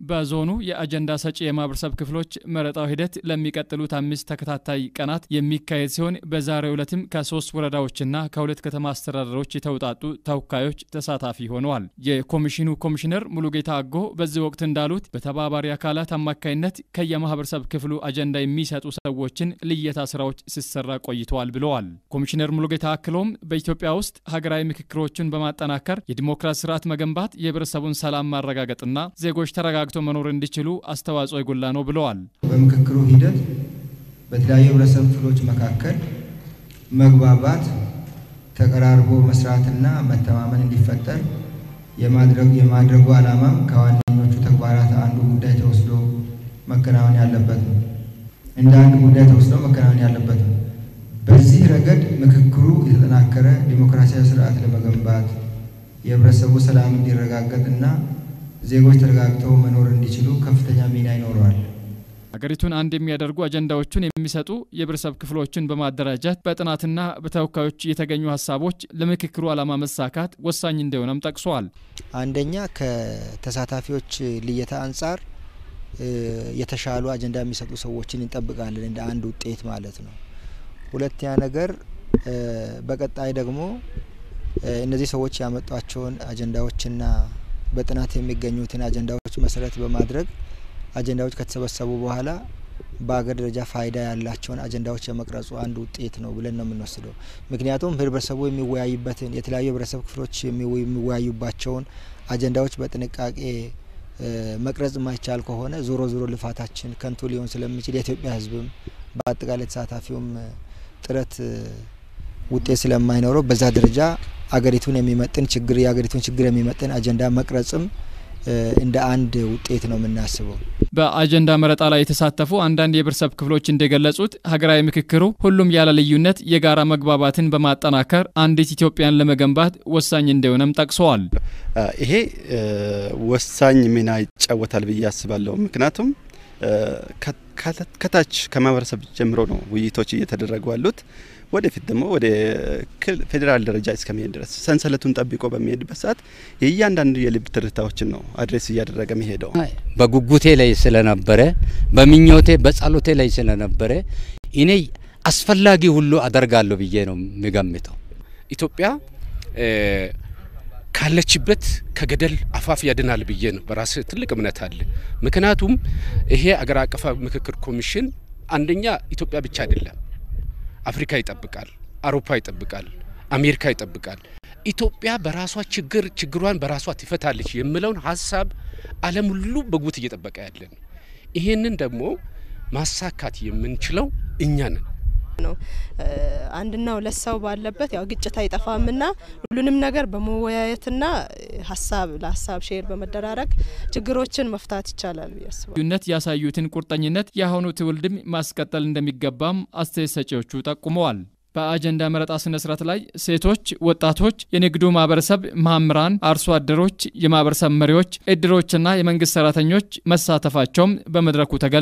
በዞኑ የአጀንዳ ሰጪ የማህበረሰብ ክፍሎች መረጣው ሂደት ለሚቀጥሉት አምስት ተከታታይ ቀናት የሚካሄድ ሲሆን በዛሬው ዕለትም ከሶስት ወረዳዎችና ከሁለት ከተማ አስተዳደሮች የተውጣጡ ተወካዮች ተሳታፊ ሆነዋል። የኮሚሽኑ ኮሚሽነር ሙሉጌታ አጎ በዚህ ወቅት እንዳሉት በተባባሪ አካላት አማካይነት ከየማህበረሰብ ክፍሉ አጀንዳ የሚሰጡ ሰዎችን ልየታ ስራዎች ሲሰራ ቆይተዋል ብለዋል። ኮሚሽነር ሙሉጌታ አክሎም በኢትዮጵያ ውስጥ ሀገራዊ ምክክሮችን በማጠናከር የዲሞክራሲ ስርዓት መገንባት፣ የህብረተሰቡን ሰላም ማረጋገጥና ዜጎች ተረጋግተው መኖር እንዲችሉ አስተዋጽኦ የጎላ ነው ብለዋል። በምክክሩ ሂደት በተለያዩ ህብረተሰብ ክፍሎች መካከል መግባባት፣ ተቀራርቦ መስራትና መተማመን እንዲፈጠር የማድረጉ ዓላማም ከዋነኞቹ ተግባራት አንዱ ጉዳይ ተወስዶ መከናወን ያለበት ነው። እንደ አንድ ጉዳይ ተወስዶ መከናወን ያለበት ነው። በዚህ ረገድ ምክክሩ የተጠናከረ ዲሞክራሲያዊ ስርዓት ለመገንባት የህብረተሰቡ ሰላም እንዲረጋገጥና ዜጎች ተረጋግተው መኖር እንዲችሉ ከፍተኛ ሚና ይኖረዋል። ሀገሪቱን አንድ የሚያደርጉ አጀንዳዎችን የሚሰጡ የህብረተሰብ ክፍሎችን በማደራጀት በጥናትና በተወካዮች የተገኙ ሀሳቦች ለምክክሩ ዓላማ መሳካት ወሳኝ እንደሆነም ጠቅሷል። አንደኛ ከተሳታፊዎች ልየታ አንጻር የተሻሉ አጀንዳ የሚሰጡ ሰዎችን እንጠብቃለን እንደ አንድ ውጤት ማለት ነው። ሁለተኛ ነገር በቀጣይ ደግሞ እነዚህ ሰዎች ያመጧቸውን አጀንዳዎችና በጥናት የሚገኙትን አጀንዳዎች መሰረት በማድረግ አጀንዳዎች ከተሰበሰቡ በኋላ በሀገር ደረጃ ፋይዳ ያላቸውን አጀንዳዎች የመቅረጹ አንድ ውጤት ነው ብለን ነው የምንወስደው። ምክንያቱም ህብረተሰቡ የሚወያይበትን የተለያዩ ህብረተሰብ ክፍሎች የሚወያዩባቸውን አጀንዳዎች በጥንቃቄ መቅረጽ የማይቻል ከሆነ ዞሮ ዞሮ ልፋታችን ከንቱ ሊሆን ስለሚችል የኢትዮጵያ ህዝብም በአጠቃላይ ተሳታፊውም ጥረት ውጤት ስለማይኖረው በዛ ደረጃ አገሪቱን የሚመጥን ችግር የአገሪቱን ችግር የሚመጥን አጀንዳ መቅረጽም እንደ አንድ ውጤት ነው የምናስበው። በአጀንዳ መረጣ ላይ የተሳተፉ አንዳንድ የህብረተሰብ ክፍሎች እንደገለጹት ሀገራዊ ምክክሩ ሁሉም ያለ ልዩነት የጋራ መግባባትን በማጠናከር አንዲት ኢትዮጵያን ለመገንባት ወሳኝ እንደሆነም ጠቅሰዋል። ይሄ ወሳኝ ሚና ይጫወታል ብዬ አስባለሁ። ምክንያቱም ከታች ከማህበረሰብ ጀምሮ ነው ውይይቶች እየተደረጉ ያሉት። ወደፊት ደግሞ ወደ ፌዴራል ደረጃ እስከሚሄድ ድረስ ሰንሰለቱን ጠብቆ በሚሄድበት ሰዓት የእያንዳንዱ የልብ ትርታዎችን ነው አድሬስ እያደረገ የሚሄደው። በጉጉቴ ላይ ስለነበረ በምኞቴ በጸሎቴ ላይ ስለነበረ እኔ አስፈላጊ ሁሉ አደርጋለሁ ብዬ ነው የሚገምተው። ኢትዮጵያ ካለችበት ከገደል አፋፍ ያድናል ብዬ ነው በራስ ትልቅ እምነት አለ። ምክንያቱም ይሄ አገር አቀፍ ምክክር ኮሚሽን አንደኛ ኢትዮጵያ ብቻ አይደለም አፍሪካ ይጠብቃል፣ አውሮፓ ይጠብቃል፣ አሜሪካ ይጠብቃል። ኢትዮጵያ በራሷ ችግር ችግሯን በራሷ ትፈታለች የሚለውን ሀሳብ ዓለም ሁሉ በጉት እየጠበቀ ያለን ይሄንን ደግሞ ማሳካት የምንችለው እኛ ነን ነው። አንድና ሁለት ሰው ባለበት ያው ግጭት አይጠፋምና ሁሉንም ነገር በመወያየትና ሀሳብ ለሀሳብ ሼር በመደራረግ ችግሮችን መፍታት ይቻላል ብዬ አስባለሁ። ልዩነት ያሳዩትን ቁርጠኝነት የአሁኑ ትውልድም ማስቀጠል እንደሚገባም አስተያየት ሰጪዎቹ ጠቁመዋል። በአጀንዳ መረጣ ስነ ስርዓት ላይ ሴቶች፣ ወጣቶች፣ የንግዱ ማህበረሰብ፣ መምህራን፣ አርሶ አደሮች፣ የማህበረሰብ መሪዎች፣ እድሮችና የመንግስት ሰራተኞች መሳተፋቸውም በመድረኩ ተገል